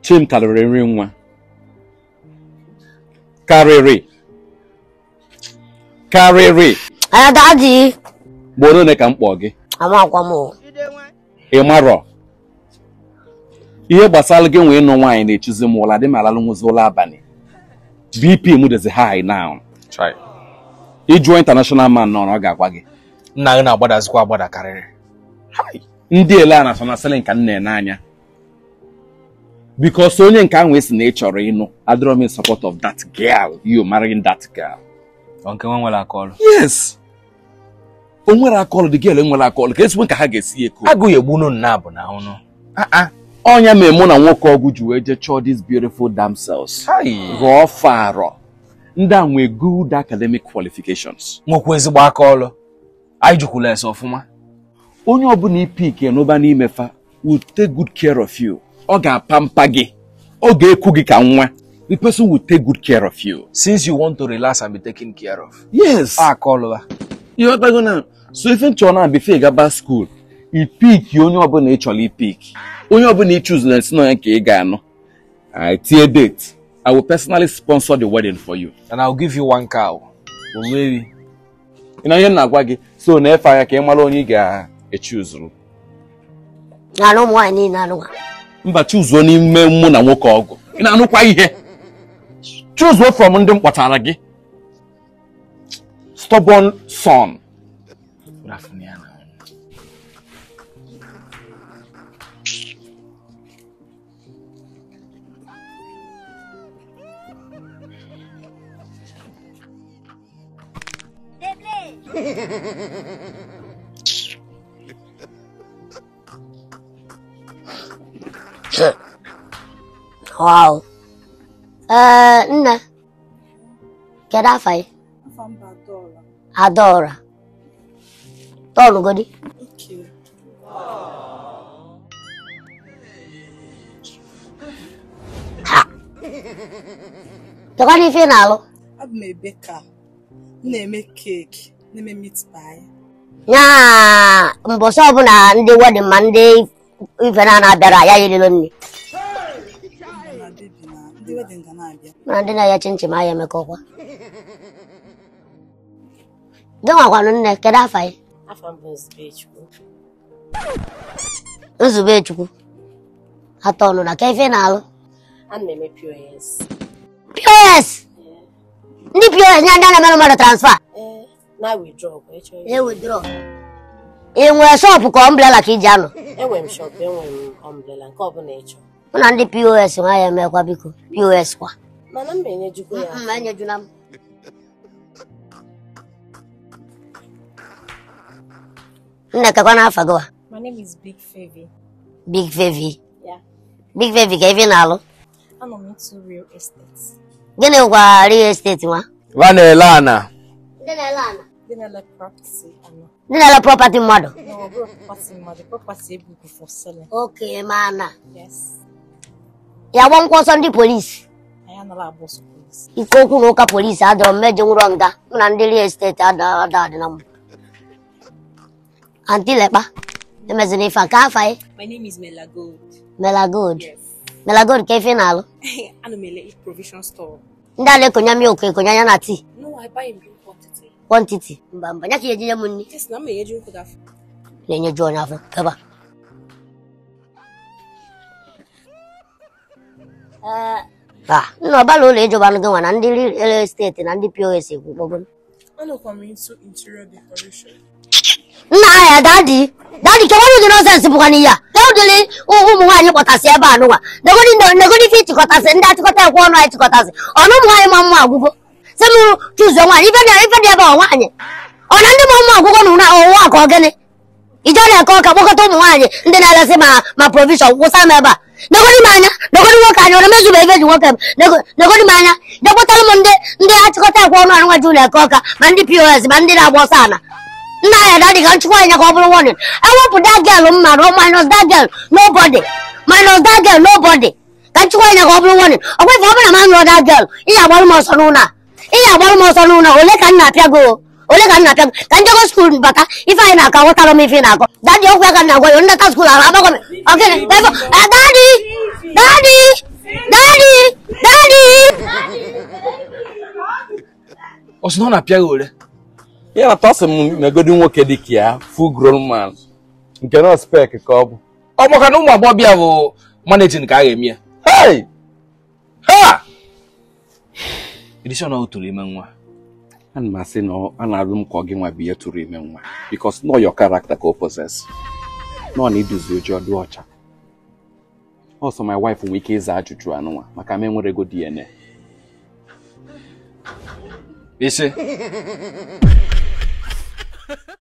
chim karịrị nri nwa karịrị karịrị aya dadi gboro ole ka m kpọọ gị amakwa m o. ị marọ ihe gbasara gị nwee ịnụ nwaanyị na-echuzi m ụla dị m alalụ nwụzi ụlọ abalị bp m dịzi high now ịjụọ international man nọ na ọ ga-agwa gị nna gị na-agbadazikwa agbada karịrị ndị ele a national selling ka m na-ene anya because onye nke ahụ esi na ị chọrọ ịnụ adịrọ m in support of that girl you marrying that girl Ọ nke nwa nwere aka ọrụ yes o nwere akọlụ dị girl enwere akọlụ ka ezigbo ka ha ga-esi eko agụghị egbunu nna bụ na ụnụ ọnya mere mụ na nwoke ọgwụ ji wee jee chọọ these beautiful damsels ghọọ farọ ndị a nwee good academic qualifications nwekwa ezigbo aka ọrụ anyị jukwula ese ọfụma onye ọbụla ipik n'ụba n'ime fa will take good care of you ọ ga-apampa gị ọ ga-eku gị ka nwa the person will take good care of you since you want to relax and be taken care of yes aka ọrụ ha ịghọtago na so ife nchọ na befe gaba skuul ipik onye ọbụla ị chọrọ ipik onye ọbụla ị chuzula esi na ya ka ị ga-anụ I tie date I will personally sponsor the wedding for you and I'll give you one cow onweghị ị na ihe m na-agwa gị so na-efe anya ka ị mara onye ị ga-echuzuru na na ụmụ nwaanyị niile anụnwa mba chuzuo n'ime mụ na nwoke ọgụ ị na-anụkwa ihe chuzuo from ndị m kpọtara gị stubborn son Rafụnụ ya na wow ee nne kedu afa gị Afa mba Adaọra. adaọra tọọlụgodi Okay. tekwana ife ị na-alụ Abụ m ebeka. M na-eme keeki, na-eme meat pie. nya mbọsị ọbụla ndị wedin ma ndị ife na na-abịara ya yerilo nri Mụ na bebi na ndị wedịn ga na-abịa. mana ndị na-aya chinchin aya emekọkwa gị nwakwanụ nne kedu afa gị Afọ m bụ Nzubechukwu. nzube chukwu atọ ọnụ na ka ife ị na-alụ Ana m eme POS. pos ndị pos nye ndị a na-emere mmadụ transfa Ee, na withdraw bụ ịchọ ihe. ewedro ị nwere shọpụ ka ọmbrela ka iji anọ Enwere m shop, enwere m umbrella nke ọbụla ịchọ. mụ na ndị pos nwa ya emekwa biko pos kwa Mana m na-enyejukwa ya. mma enyejuna m nne kekwa n'afọ gị wa My name is Big Favy. big fevi Yeah. big fevi ka ife ị na-alụ Anọ m into real estate. gịnị gwa real estate nwa va na-ele ana ndị na-ele ana Ndị na-ele property anọ. ndị na-ele property mmadụ Na ọ bụrụ property mmadụ, property ebubu for selling. oke mana Yes. ya gba nkwụ ọsọ ndị polisi Anyị anala agba ọsọ polisi. ike okwu na ụka polisi adọrọ mmejọ nwụrọ nga mụ na ndị real estate ada ada adị na mma anti lekpa emezina ife a ka afa anyị My name is Mela Gold. melagod Yes. melagod ka ife ị na-alụ Ana m ele provision store. ndị a na-ekonya milk ekonya ya na tii No, I buy in big quantity. kwantiti mba mba nya ka ejinye m nri Yes, na m enyeju nkụ gafọ. na-enyeju onye afọ keba Ah, nna ọbala ụlọ ịjọba gị nwa na ndị real estate na ndị pos ekwu kpọgburu Anọkwa m into interior decoration. nna ya dadi dadi kewanụ dị nọsensị bụkwa n'ihe a ka ụdịrị ụmụ nwaanyị kpọtasị ebe a nụnwa negodi negodi ife ịchịkọtasị ndị achịkọta ekwe ọnụ anyị chịkọtasị ọnụ ụmụ nwaanyị ma mma agwụgo sị m chụzuo nwaanyị ife dị ife dị ebe a nwaanyị ọ na ndị ma mma agwụgo na ụwa ka ọ gịnị ije na-eke ọka kpọkọta ụmụ nwaanyị ndị na-elesị ma ma provision gwụsa m ebe a negodi m anya negodi nwoke anya ọ na-emezuba ife ji nwoke m Nego- negodi m anya jekpụtara m ndị ndị achịkọta ekwe ọnụ anụnwa ji ụlọ eke ọka ma ndị pos ma ndị na-agba ọsọ ana nna ya dadi ka nchịkwa anya ka ọ bụrụ warning ewepụ that girl m mmadụ minus that girl nobody minus that girl nobody ka nchịkwa anya ka ọ bụrụ warning ọkwa ife ọ bụla ma nụrụ that girl ị ga-agbarụ m ọsọ n'ụlọ a ị ga-agbarụ m ọsọ n'ụlọ a ole ka m na-apịa gị o? ole ka m na-apịa gị ka njego skuul bata ife anyị na-akọ aghọtara m ife ị na-akọ dadi okwu ya ka m na-agwa ya ndeta skuul ahụ agbagọ m ọgịnị ebe dadi dadi ọ sị na ọ na-apịa gị ole ya na tọsị m megodi nwoke dị ka ya full grown man nke na spek ka ọ bụ ọ maka na ụmụ agbọghọbịa bụ managing ka a ga-eme ya hey ha edishọn ọ tụrụ ime nwa ana m asị na ọ- a na-arụ m ka ọ gị nwa bụ ihe tụrụ ime nwa bikos nọ your character ka o possess nọ na iduzi oji ọdụ ọcha ọsọ my wife nwee ike ịza ajụjụ anụnwa maka m enwere ego DNA ise